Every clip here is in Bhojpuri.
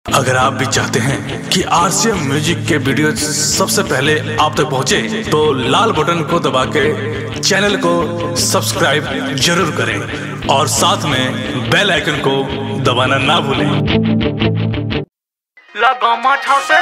अगर आप भी चाहते हैं कि आरसीएम म्यूजिक के वीडियो सबसे पहले आप तक पहुंचे, तो लाल बटन को दबा के चैनल को सब्सक्राइब जरूर करें और साथ में बेल आइकन को दबाना ना भूलें लगामा छासे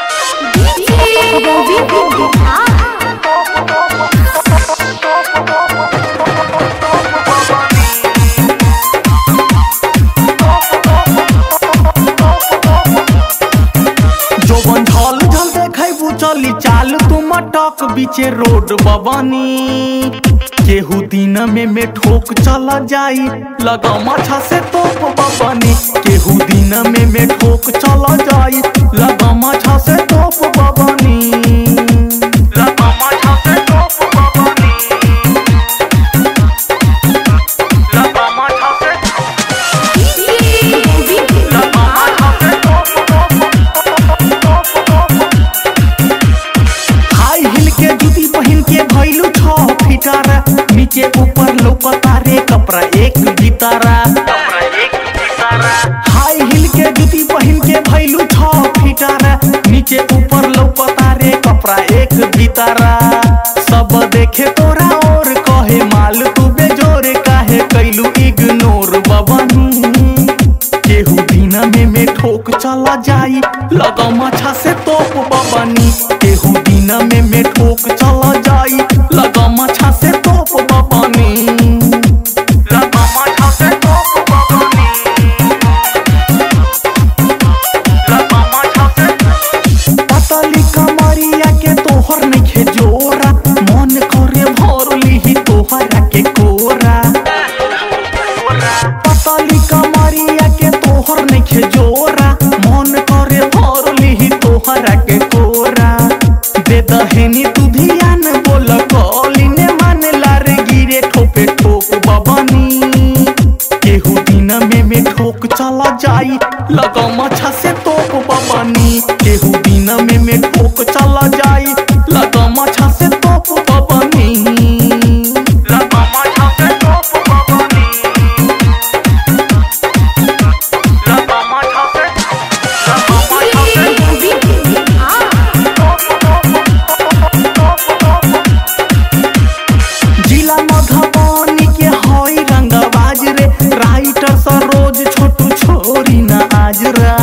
जो बंझल झल देखै चली चाल तू मटक बीचे रोड बबानी केहू दिन में में ठोक चला जाई लगा माछा से तोप बबानी केहू दिन में में ठोक चला जाई लगा माछा से तोप बबानी लगा माछा से तोप बबानी लगा माछा से लगा माछा से हाई हिल के जूती पहन के भइलू छ फिटार नीचे ऊपर लौकता रे कपड़ा एक गितारा हाई हिल के जूती पहन के भइलू छ फिटार नीचे ऊपर लौकता रे कपड़ा एक गितारा सब देखे तोरा और कहे माल तू बेजोर काहे कैलू इग्नोर बबनी केहू दिन में में ठोक चला जाई लगा माछा से तोप बबनी केहू दिन में में ठोक चला जाई लगा माछा से तोप बबनी लगा माछा से तोप बबनी लगा माछा से पतली कमरिया के तोहर नइखे जोरा मन करे भर लिही तोहरा के कोरा पतली कमरिया के तोहर नइखे जोरा मन करे भर लिही तोहरा के कोरा दे दहेनी तू धियान बोल कॉली ने मान लार गिरे ठोपे ठोक बबनी केहू दिन में में ठोक चला जाई लगा मछा से तोप बबनी केहू दिन में में ठोक चला जाई लगा मछा से तोप बबनी लगा मछा से तोप बबनी लगा मछा से लगा मछा से जिला मधुबनी के हई रंगबाज रे राइटर सरोज छोटू छोरी ना आज रा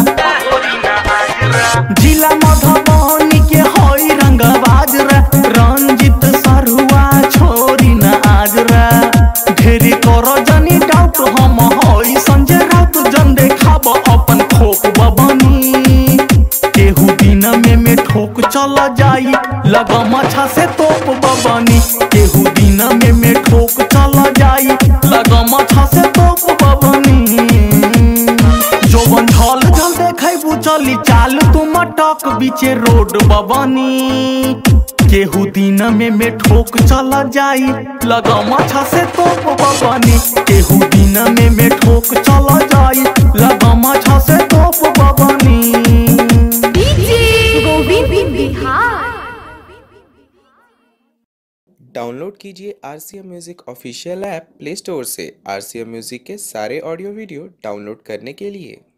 जिला मधुबनी के हई रंगबाज रे रंजित सरुआ छोरी ना आज रा ढेरी कर जनी डाउट हम हई संजय राउत जन देखाब अपन खोक बबनी केहू दिन में में ठोक चला जाई लगा माछा से तोप बबनी केहू दिन में में ठोक चला जाई लगा माछा से तोप बबनी जो बंझल झल देखै चली चाल तू मटक बीचे रोड बबनी केहू दिन में में ठोक चला जाई लगा माछा से तोप बबनी केहू दिन में में ठोक चला जाई लगा माछा से तोप बबनी डाउनलोड कीजिए R C M music official app play store से आर सी एम म्यूज़िक के सारे ऑडियो वीडियो डाउनलोड करने के लिए